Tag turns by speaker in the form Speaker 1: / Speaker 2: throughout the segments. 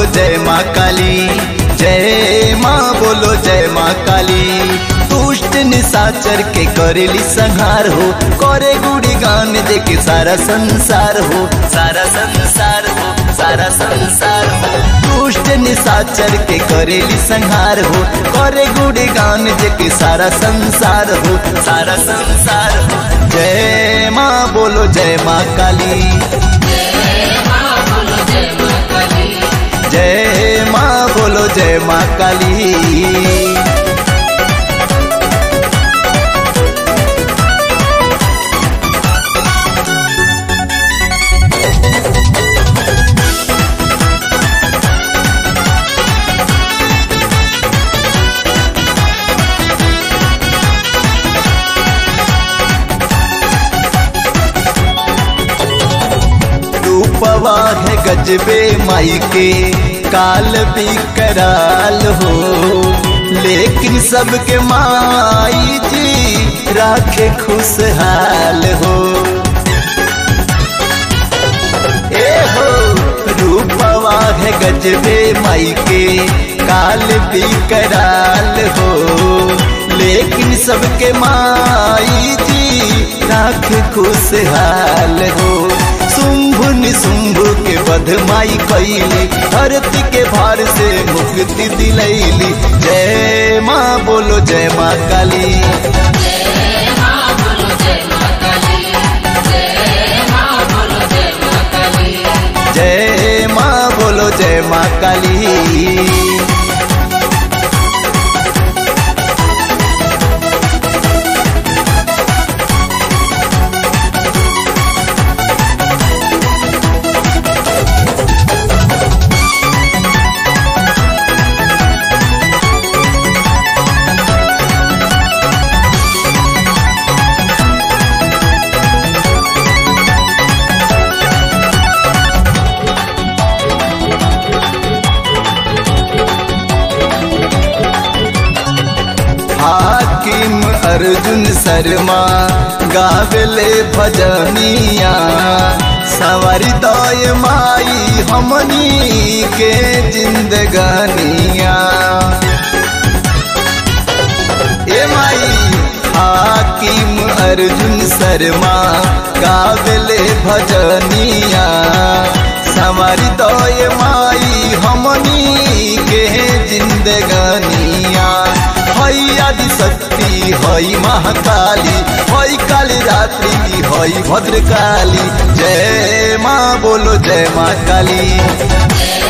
Speaker 1: जय माँ काली जय माँ बोलो जय माँ काली दुष्ट निशाचर के करेली संहार हो करे गुड़ी गान देके सारा संसार हो सारा संसार हो सारा संसार हो दुष्ट निशाचर के करेली संहार हो करे गुड़ी गान देके सारा संसार हो सारा संसार हो जय माँ बोलो जय माँ काली जय माँ बोलो जय माँ काली रूपवा है गजबे माई के काल भी कराल हो लेकिन सबके माई जी राखे खुशहाल हो ए हो रूपवा है गजबे माई के काल भी कराल हो लेकिन सबके माई जी राखे खुशहाल हो शुंभ निशुंभ के बधमाई कैली धरती के भार से मुक्ति दिलैली जय माँ बोलो जय माँ काली जय माँ बोलो जय माँ काली हाकिम अर्जुन शर्मा गावेले भजनिया सवारी दय माई हमनी के जिंदगानिया ए माई हाकिम अर्जुन शर्मा गावेले भजनिया सवारी दय माई हमनी के जिंदगानिया हई आदि शक्ति हई महाकाली हई काली रात्रि हई भद्रकाली जय माँ बोलो जय माँ काली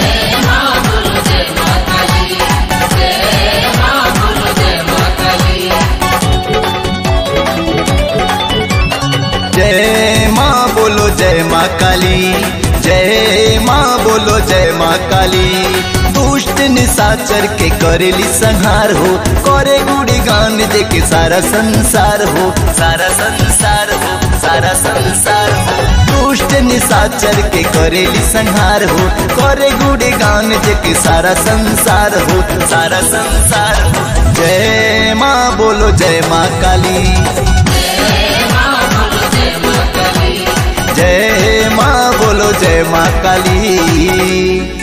Speaker 1: जय माँ बोलो जय माँ काली जय माँ बोलो जय माँ काली दुष्ट निशाचर के करेली संहार हो करे गुड़ी गान देके सारा संसार हो सारा संसार हो सारा संसार हो दुष्ट निशाचर के करेली संहार हो करे गुड़ी गान देके सारा संसार हो सारा संसार हो जय माँ बोलो जय माँ काली जय माँ बोलो जय माँ काली